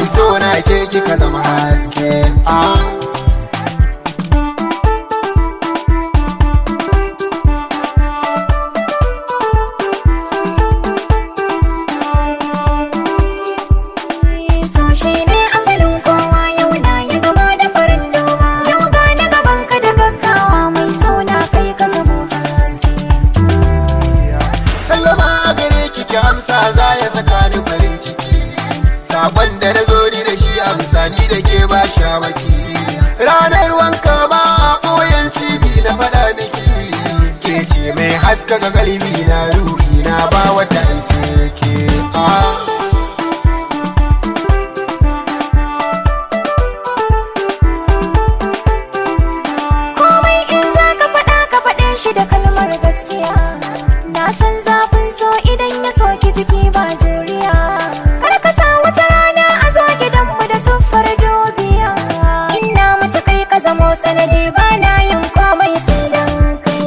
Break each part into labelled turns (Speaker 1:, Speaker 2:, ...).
Speaker 1: so na ke kika zama haske ah.
Speaker 2: so shi ne asalin kowa yau na ya gama da farin noma yau gane gaban ka da gaggawa mai so na kai ka zamo haske
Speaker 1: sallama gare ki ki amsa za ya saka ni farin ciki sakon da na zo ni da shi amsa ni da ke ba shamaki ranar wanka ba a ɓoyen cibi na faɗa miki ke ce mai haskaka kalbi na ruhi na ba wata sai ke ah.
Speaker 2: komai in za ka faɗa ka faɗe shi da kalmar gaskiya na san zafin so idan ya soki jiki ba juriya kar ka sa wata rana a zo gidanmu da siffar dubiya ina mace kai ka zamo sanadi ba na yin komai sai dan kai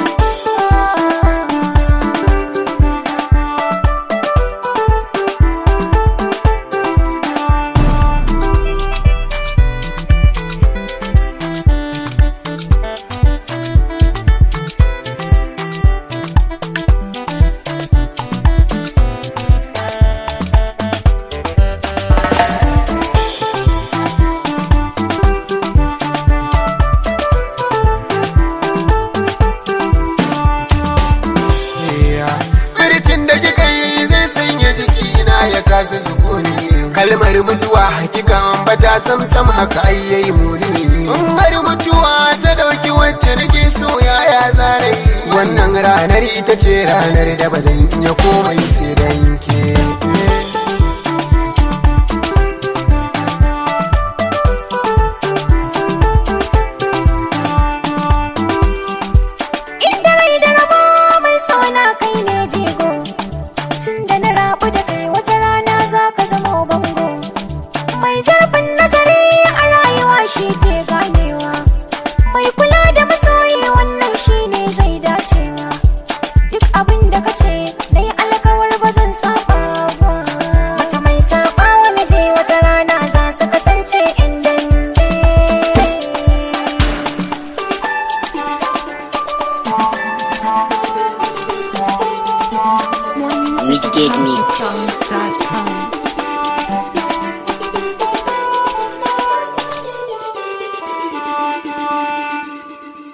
Speaker 1: Bircin da kika yi zai sanya jikina ya kasa sukuni kalmar mutuwa hakika ambata sam sam haka ai yayi muni in har mutuwa ta dauki wacce nake so yaya zarai wannan ranar ita ce ranar da ba zan iya komai sai dan ke
Speaker 2: Inda rai da rabo mai sona kai ne jigo Tun da na rabu da kai wata rana za ka zama bango Mai zarfin nazari a rayuwa shi ke gane